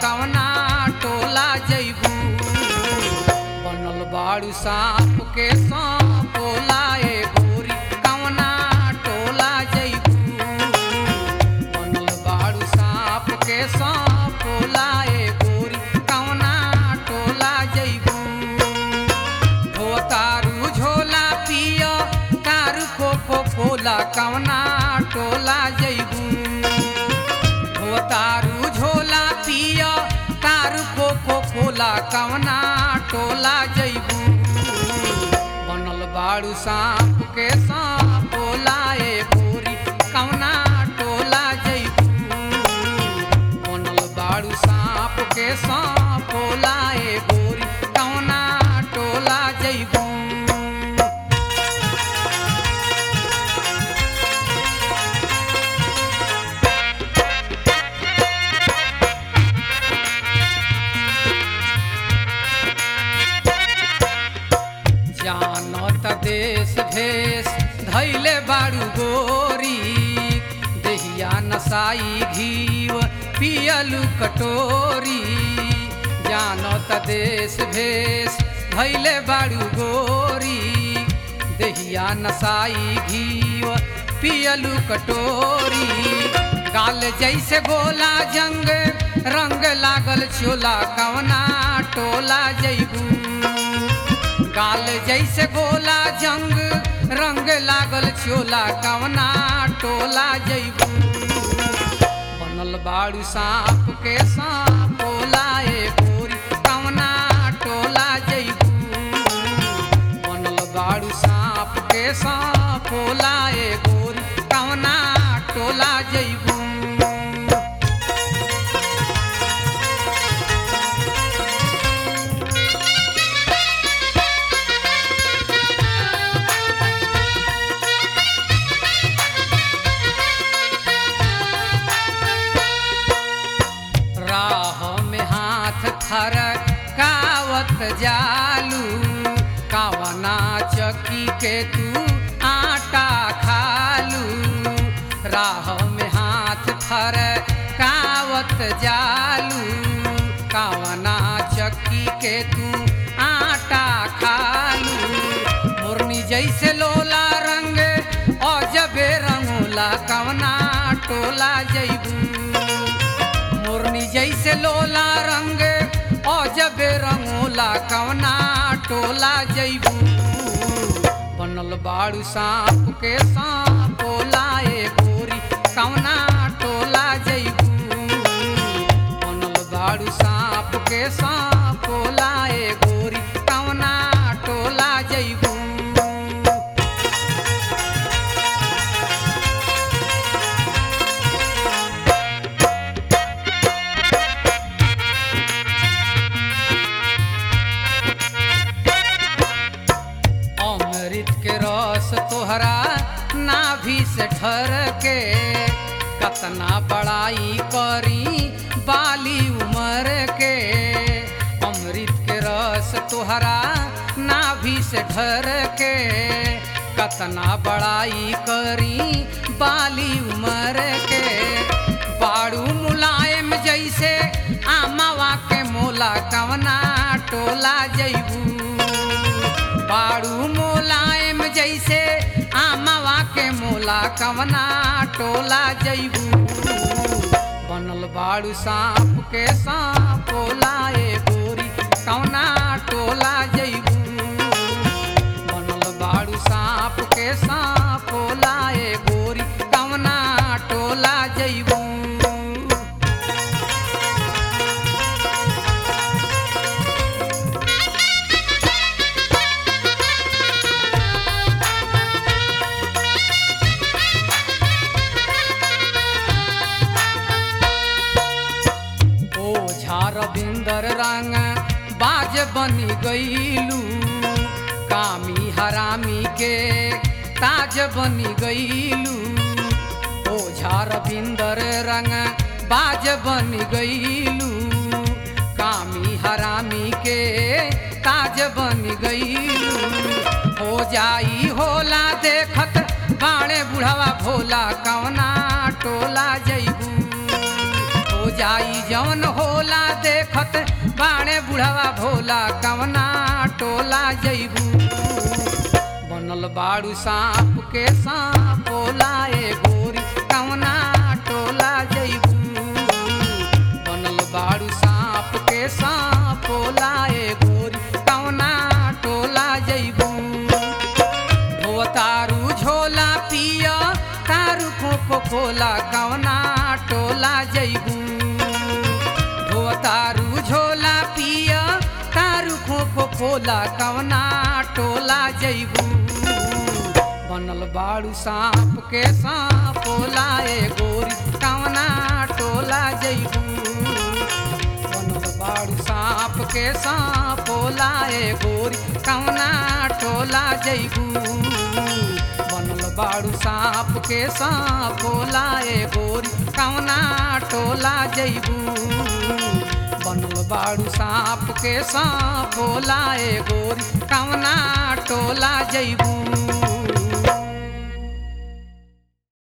कवना टोला जैबू बनल बाड़ू सांप के सांपोला ए गोरी कवना टोला जैबू बनल बाड़ू सांप के सांपोला ए गोरी कवना टोला जैबू हो तारू झोला पिय तारू कोको कोला कवना टोला जैबू हो तारू झोला पिय तारू कोको कोला कवना टोला जैबू बनल बाड़ू सांप के सांपोला ए गोरी कवना टोला जैबू बनल बाड़ू सांप के सांपोला ए गोरी कवना टोला जैबू जानत देश भेष धैले बाड़ू गोरी देहिया नसाई घीव पियलू कटोरी जानत देश भेष धैले बाड़ू गोरी देहिया नसाई घीव पियलू कटोरी गाल जैसे गोला जंग रंग लागल चोला कवना टोला जैबू गाल जैसे गोला जंग रंग लागल चोला कवना टोला जैबू बनल बाड़ू सांप के सांपोला ए गोरी कवना टोला जैबू बनल बाड़ू सांप के सांपोला ए गोरी कवना टोला जैबू राह में हाथ थरकावत जालू कावना चक्की के तू आटा खालू राह में हाथ थरकावत जालू कावना चक्की के तू आटा खालू मुरनी जैसे लोला रंग अजबे रंगोला कवना टोला जैबू मोरनी जैसे लोला रंग अजब रंगोला कवना टोला जैबू बनल बाड़ू सांप के सांपोला ए गोरी कवना टोला जैबू बनल बाड़ू सांप के सांपोला ए गोरी कवना टोला जैबू अमृत के रस तोहरा नाभि से ढर के कतना बड़ाई करी बाली उमर के अमृत के रस तोहरा नाभि से ढर के कतना बड़ाई करी बाली उमर के बाड़ू मुलायम जैसे आमावा के मोला कवना टोला जैबू बाड़ू मोलायम जैसे आमावा के मोला कवना टोला जैबू बनल बाड़ू सांप के सांपोला ए गोरी कवना टोला जैबू बनल बाड़ू सांप के सांपोला ए गोरी कवना टोला जैबू ओ झारविंदर रंग बाज बनी गईलू कामी हरामी के ताज बनी गईलू ओ झारविंदर रंग बाज बनी गईलू कामी हरामी के ताज बनी गईलू हो जाई होला देखत बाणे बुढ़वा भोला कवना टोला जैबू हो जाई जवन होला देखत बाणे बुढ़वा भोला कवना टोला जैबू बनल बाड़ू सांप के सांपोला ए गोरी कवना टोला जैबू बनल बाड़ू सांप के सांपोला ए गोरी कवना टोला जैबू हो तारू झोला पिया तारू खोखो खोला कवना टोला जैबू हो तारू झोला पिया तारू खोखो खोला कवना टोला जैबू बनल बाड़ू सांप के सांपोला ए गोरी कवना टोला जैबू बनल बाड़ू सांप के सांपोला ए गोरी कवना टोला जैबू बनल बाड़ू सांप के सांपोला ए गोरी कवना टोला जैबू बनल बाड़ू सांप के सांपोला ए गोरी कवना टोला जैबू